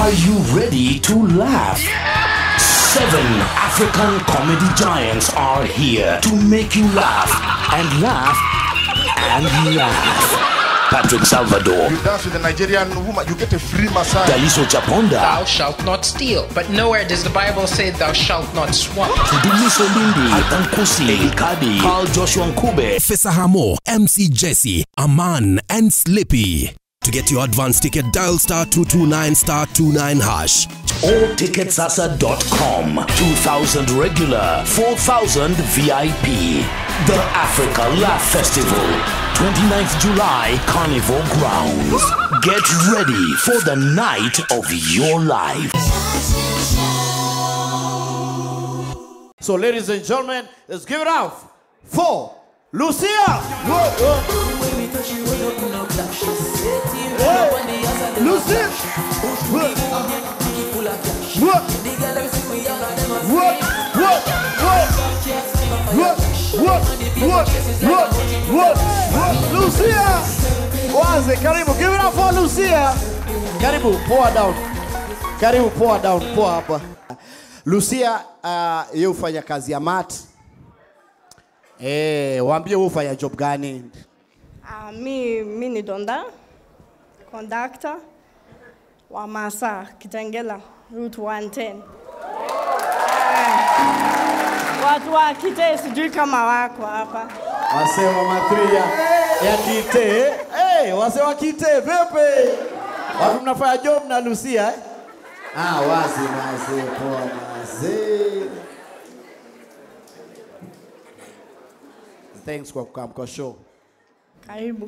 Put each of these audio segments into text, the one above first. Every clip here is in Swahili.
Are you ready to laugh? Seven African comedy giants are here to make you laugh and laugh and laugh. Patrick Salvador, You dance with a Nigerian woman, you get a free massage. Daliso Chaponda, Thou shalt not steal. But nowhere does the Bible say thou shalt not swap. Dumiso Lindi, Alton Kosi, Kadi, Carl Joshua Nkube, Fesa Hamo, MC Jesse, Aman, and Slippy. To get your advance ticket, dial star 229 star 29 hash. or ticketsasa.com. 2000 regular, 4000 VIP. The Africa Laugh Festival, 29th July, Carnival Grounds. Get ready for the night of your life. So, ladies and gentlemen, let's give it out for Lucia. Whoa, whoa. Hey, Lucia. Whoa. Whoa. Whoa, whoa, whoa. Whoa, whoa, whoa, whoa, whoa. Lucia. Waze, karibu. Give it up for Lucia. Karibu, poa down. Karibu, poa down, poa hapa. Lucia, uh, yeye hufanya kazi ya mat. Eh, waambie wewe hufanya job gani? Ah, mi, mi ni Donda, conductor wa Masa Kitengela route 110. Eh, Watu wa Kite sijui kama wako hapa. Wase wa matria ya Kite. Hey, wase wa Kite, vipi? Watu mnafanya job na Lucia eh? Ah, wazi wazi, poa wazi. Thanks kwa kukaa kwa show. Karibu.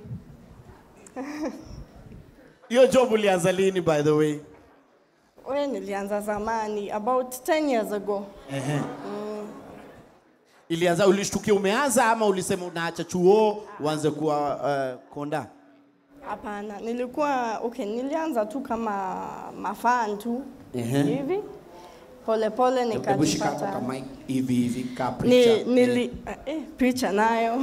Hiyo job ulianza lini by the way? We nilianza zamani about 10 years ago. Ehe. Ilianza ulishtukia umeanza ama ulisema unaacha chuo uanze kuwa uh, konda? Hapana, nilikuwa okay, nilianza tu kama mafan tu Ehe. hivi pole pole Hebu shika hapo nikajipata kama hivi hivi ka ni, preacher. nili, eh, picha nayo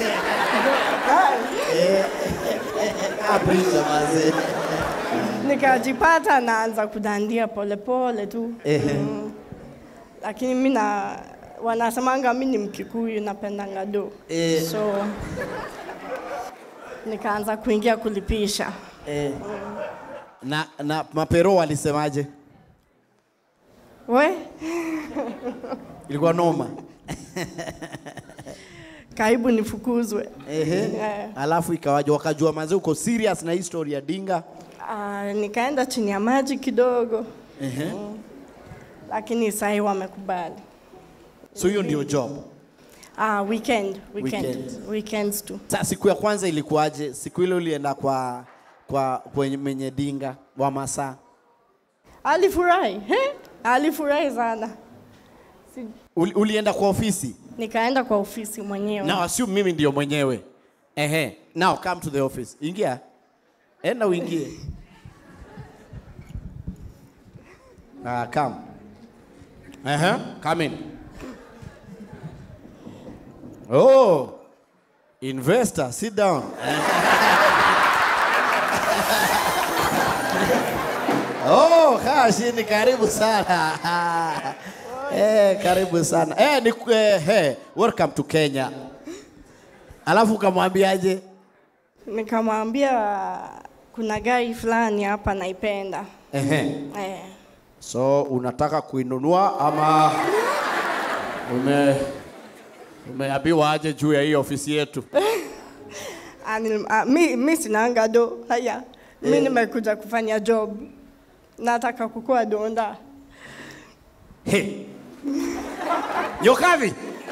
Ka preacher mazee. nikajipata naanza kudandia polepole tu Ehe. mm. lakini mi na wanasemanga mi ni mkikuyu napendanga do Eh. so nikaanza kuingia kulipisha Eh. Na, na mapero walisemaje? we Ilikuwa noma. karibu nifukuzwe Ehe. Eh. Alafu ikawaje wakajua manze uko serious na hii story ya Dinga? uh, nikaenda chini ya maji kidogo Ehe. lakini sahi wamekubali So hiyo ndio job. uh, weekend, weekend, Weekend. weekends tu Sasa siku ya kwanza ilikuwaje? Siku ile ulienda kwa kwa kwenye menye Dinga wa masaa. alifurahi he? alifurahi sana si, Uli, ulienda kwa ofisi? nikaenda kwa ofisi mwenyewe Now assume mimi ndio mwenyewe. Ehe. Now come to the office. Ingia. Enda uingie. Ah, come. Ehe. Come in. Oh. Investor, sit down. Oh, kaa chini, karibu sana. Eh, karibu sana. Eh, ni eh, hey, welcome to Kenya. Alafu ukamwambiaje? nikamwambia kuna gari fulani hapa naipenda Ehe. eh, So unataka kuinunua ama ume umeambiwa aje juu ya hii ofisi yetu? anil, a, mi, mi sinanga do haya mi nimekuja kufanya job nataka kukua donda He. Yokavi.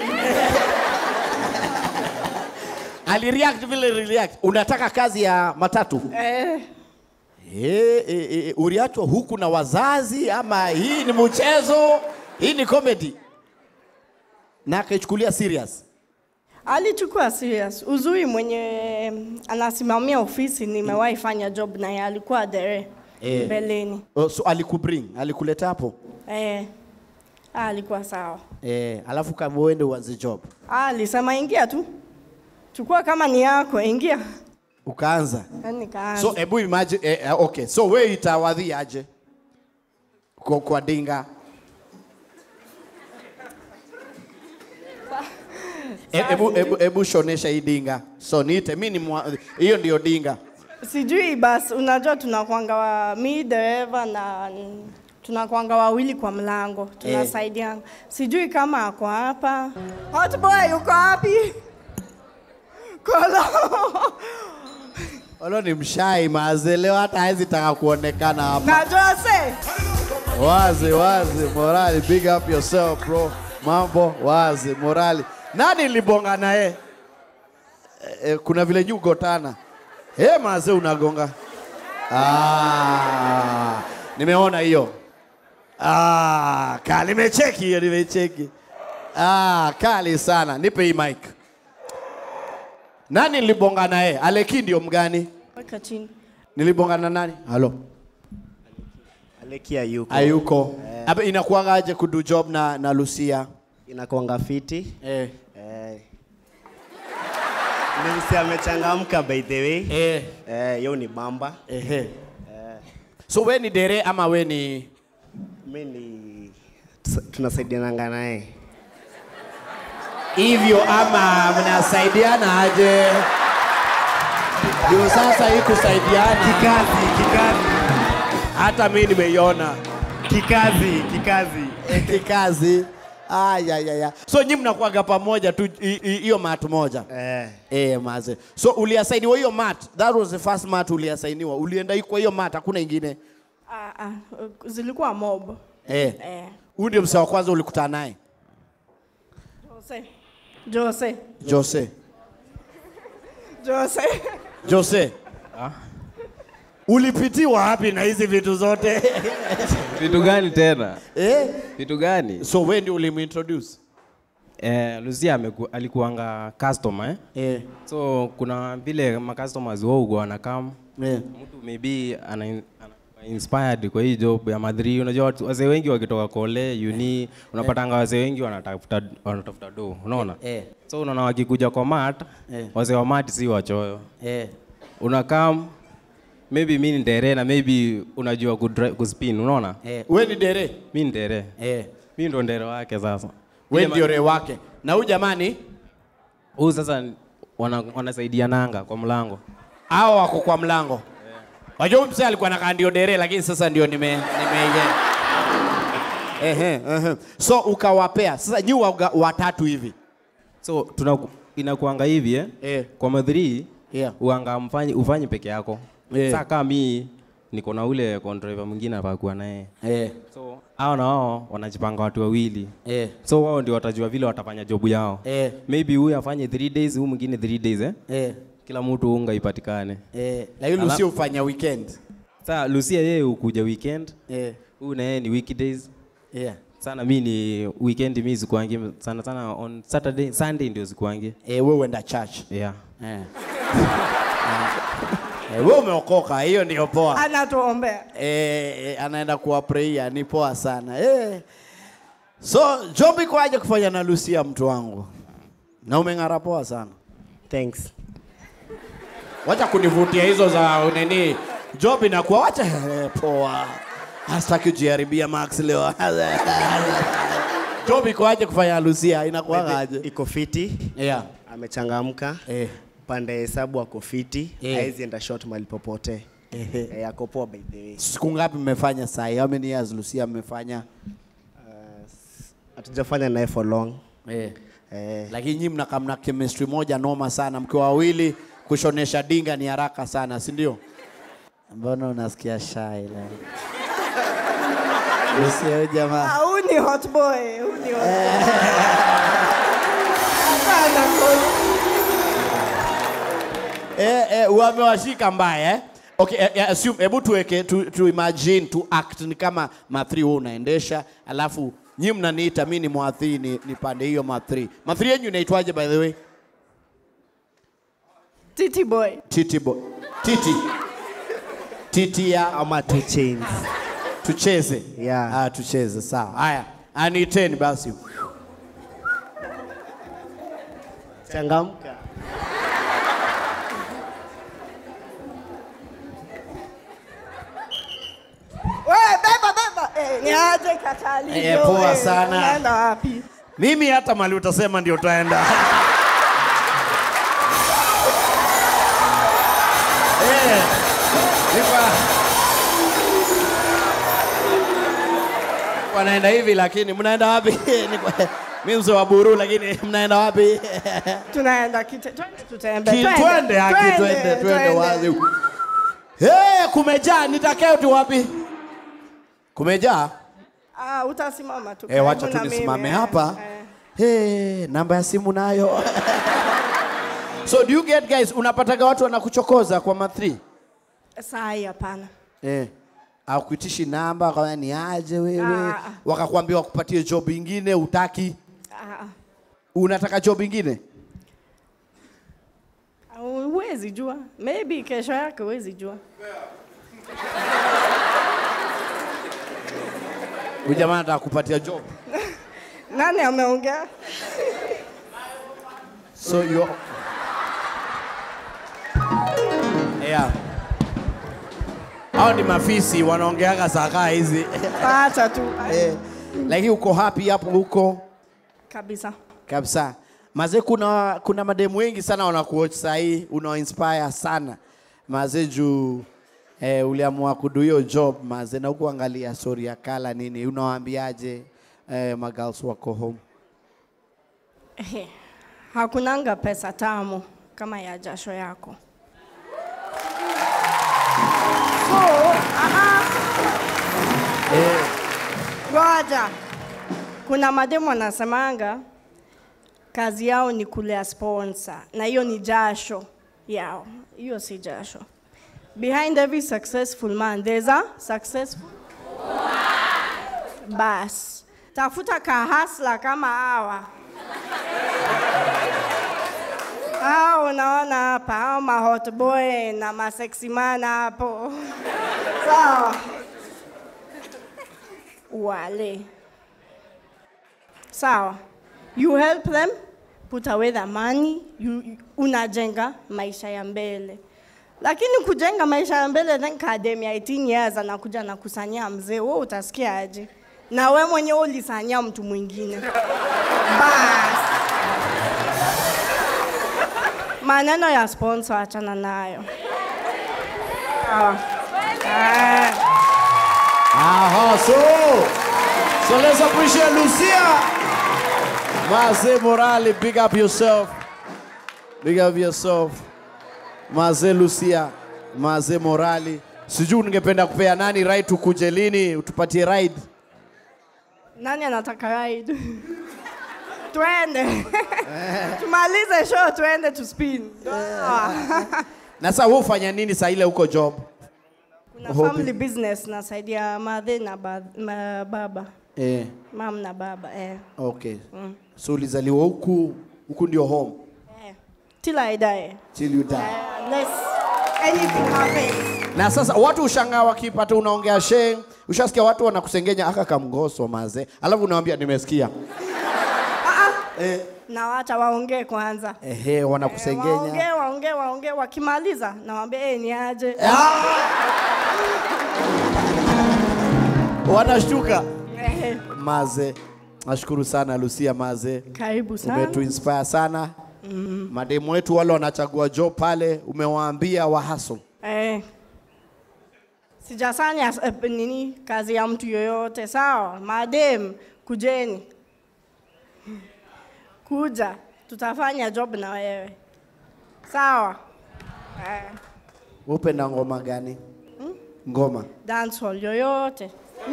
Alireact vile react. Unataka kazi ya matatu? eh, Eh, eh, eh, uliachwa huku na wazazi ama hii ni mchezo? Hii ni comedy? Na akaichukulia serious. alichukua serious uzuri mwenye anasimamia ofisi nimewahi fanya job naye alikuwa dere Eh. mbeleni Oh, so alikubring, alikuleta hapo. eh, ah, alikuwa sawa Eh, alafu kama uende uanze job. ah, alisema ingia tu chukua kama ni yako ingia Ukaanza. Yaani nikaanza So hebu imagine eh, eh, okay. So wewe itawadhi aje? kwa, kwa dinga? E- Ebu, ebu, ebu shonesha hii dinga. So niite mimi ni mwa- hiyo ndio dinga. Sijui basi, unajua tunakwanga wa mi dereva na mm, tunakwanga wawili kwa mlango tunasaidiana. Sijui kama ako hapa. Hot boy uko wapi? Kolo. Olo ni mshai maze, leo hata hawezi taka kuonekana hapa. na Jose. Wazi wazi, morali, big up yourself bro. Mambo wazi, morali. Nani libonga naye? E, e, kuna vile nyu gotana. Eh, maze unagonga. Ah, nimeona hiyo. Ah, kali nimecheki hiyo, nimecheki. Ah, kali sana. Nipe hii mic. Nani nilibonga naye? Aleki ndio mgani? Weka chini. Nilibonga na nani? Halo. Aleki hayuko. Hayuko. Hapa inakuanga aje kudu job na na Lucia? Inakuanga fiti. Eh. Eh. Lucy amechangamka by the way. Eh. Eh, hiyo ni bamba. Ehe. So we ni dere ama we ni Mimi ni tus- tunasaidiananga naye. hivyo ama mnasaidiana aje? Ndio sasa hii kusaidiana. Kikazi, kikazi. Hata mimi nimeiona Kikazi, kikazi. Eh, kikazi. Aya ya ya. So nyinyi mnakuaga pamoja tu hi- hi- hiyo mat moja. Eh. Eh, maze. So uliasainiwa hiyo mat. That was the first mat uliasainiwa. Ulienda kwa hiyo mat, hakuna ingine. Ah, ah, zilikuwa mob. Eh. Eh. Huyu ndio msee wa kwanza ulikutana naye. Jose. Jose. Jose. Jose. Jose. Ulipitiwa wapi na hizi vitu zote? Vitu gani tena? eh? Vitu gani? So wewe ndio ulimintroduce? Eh, Lucia ameku, alikuanga customer eh? Eh. So kuna vile ma customers wao huwa wanakam Eh. mtu maybe ana, ana inspired kwa hii job ya madhri. Unajua watu- wazee wengi wakitoka kole uni unapatanga wazee wengi wanatafuta wanatafuta do, unaona? Eh. So unaona wakikuja kwa mat Eh. wazee wa mat si wachoyo. Eh. Unakam maybe mimi ni dere na maybe unajua kudri- kuspin, unaona? Eh. Wewe ni dere? Mimi ni dere. Eh. Mimi ndo ndere wake sasa. Wewe Ile ndio ma- re wake. Na huyu jamani Huyu sasa wana, wanasaidiananga kwa mlango. hao wako kwa mlango. Wajua huyu mzee alikuwa anakaa ndio dere lakini sasa ndio nime nime Ehe, ehe. So ukawapea. Sasa nyi waga- watatu hivi. So tuna inakuanga hivi eh? Eh. Kwa madhri Yeah. uanga mfanyi ufanye peke yako. Eh. Sasa kama mimi niko na ule driver mwingine hapa kuwa naye. Eh. So hao na wao wanajipanga watu wawili. Eh. So wao ndio watajua vile watafanya jobu yao. Eh. Maybe huyu afanye 3 days, huyu mwingine 3 days eh? Eh. Kila mtu unga ipatikane. Eh. Lakini Ala- Lucy ufanya weekend. Sasa Lucia yeye hukuja weekend. Eh. Huyu na yeye ni weekdays. Yeah. sana mi ni weekend mi zikuangi sana sana on saturday sunday ndio zikuangi Eh, wewe uenda church. yeah Eh. Eh, wewe umeokoka, hiyo ndio poa. Anatuombea. Eh, eh, anaenda kuwapreia, ni poa sana. Eh. So, job iko aje kufanya na Lucia mtu wangu? Na umeng'ara poa sana. Thanks. Wacha kunivutia hizo za nini. Job inakuwa wacha eh, poa. Hastaki kujiharibia Max leo. Job iko aje kufanya na Lucia? Inakuwa aje? Iko fiti. Yeah. Amechangamka. Eh. Pande hesabu ako fiti. Eh. Haezi enda short mahali popote. Ehe. Eh, ako poa by the way. Siku ngapi mmefanya sai? How many years Lucia mmefanya? Uh, s- Hatujafanya naye for long. Eh. Eh, Lakini nyinyi mnakaa mna chemistry moja noma sana, mkiwa wawili kushonesha dinga ni haraka sana, si ndio? Mbona unasikia shy la? Lucia huyu jamaa. Ah, Huyu ni hot boy. Huyu ni hot boy. Hapana, Kolo. Eh, eh, wamewashika mbaya eh? Okay, eh, eh, assume, hebu tuweke tu, tu imagine tu act ni kama ma3 wewe unaendesha, alafu nyinyi mnaniita mimi ni mwathiri ni, ni pande hiyo ma3. Ma3 yenu inaitwaje by the way? Titi boy. Titi boy. Titi. Titi ya ama two chains. tucheze. Yeah. Ah, tucheze sawa. Haya, aniteni basi. Changamka. Wewe beba beba. Eh, ni aje katali Eh, poa wewe, sana. unaenda wapi Mimi hata mali utasema ndio utaenda. Eh, nipa- wanaenda hivi lakini mnaenda wapi? Nipa- Mimi mzee wa buru lakini mnaenda wapi? tunaenda kite twende tutembe Ki- Twende haki twende twende wazi. Eh, kumejaa nitakao tu wapi? Kumejaa? ah utasimama tu Eh, wacha karibu tu na nisimame mimi, hapa. eh. Hey, namba ya simu nayo. so do you get guys, unapataga watu wanakuchokoza kwa ma3? saa hii hapana Eh. Akuitishi namba kwa ni aje wewe? Ah, ah. Wakakwambia wakupatie job ingine utaki. Ah, Unataka job ingine? ah. huwezi jua maybe kesho yake huwezi jua Huyu jamaa anataka kupatia job. nani ameongea So you Yeah. Hao ni mafisi wanaongeaga saa kaa hizi. acha tu eh, lakini uko happy hapo huko kabisa kabisa. Mazee, kuna kuna mademu wengi sana wanakuwatch saa hii, una inspire sana mazee, juu eh, uliamua kudu hiyo job mazee, na huku angalia story ya kala nini, unawaambiaje eh, magirls wako home? Ehe, hakunanga pesa tamu kama ya jasho yako. So, aha. Ngoja. Kuna mademu wanasemanga kazi yao ni kulea sponsor na hiyo ni jasho yao. Hiyo si jasho. Behind every successful man there's a successful bas. Tafuta kahasla kama hawa. Hao unaona hapa, hao ma hot boy na ma sexy man hapo. Sawa. Wale. Sawa. You help them put away the money, you, unajenga maisha ya mbele. Lakini kujenga maisha ya mbele then kadem ya 18 years anakuja na kusanyia mzee, wewe utasikia aje? Na we mwenyewe ulisanyia mtu mwingine. Bas. Maneno ya sponsor achana nayo. Sawa. Ah. Aha, so so let's appreciate Lucia. Maze Morale, big up yourself. Big up yourself. Maze Lucia, Maze Morali. Sijui ningependa kupea nani ride tukuje lini utupatie ride. Nani anataka ride? twende. Tumalize show twende to spin. Sawa. Na sasa wewe ufanya nini saa ile huko job? Kuna Hobby. family business nasaidia madhe na ba, ma, baba. Eh, Mam na baba eh. okay. Mm. So ulizaliwa huku, huku ndio home eh. Till I die. till you die. Uh, unless anything happens. Na sasa watu ushangaa wakipata unaongea sheng, ushasikia watu wanakusengenya aka kamgoso maze, alafu unawambia nimesikia. Eh, Na wacha waongee kwanza. ehe, wanakusengenya. Waongee, waongee, waongee. Wakimaliza nawaambia eh, ni aje. Wanashtuka. Eh, Maze, nashukuru sana Lucia Maze, Karibu sana. umetuinspire sana. Mm. Mademu wetu wale wanachagua job pale, umewaambia wahaso. Eh. Sijafanya eh, nini kazi ya mtu yoyote, sawa? Madem, kujeni. Kuja, tutafanya job na wewe. Sawa? Eh, Upenda ngoma gani? Ngoma. dancehall yoyote.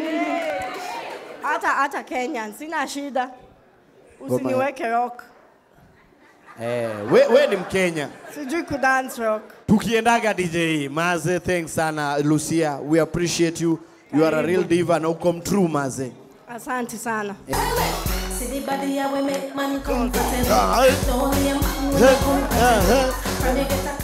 Hata hata Kenyan, sina shida. Usiniweke rock. Eh, we, we ni Mkenya. Sijui kudance rock. Tukiendaga DJ Maze, thanks sana Lucia. We appreciate you. You are a real diva na uko mtrue Maze. Asante sana. See the body how we make man comfortable. Ah, eh. Don't only a man will come. Eh, eh. From the get a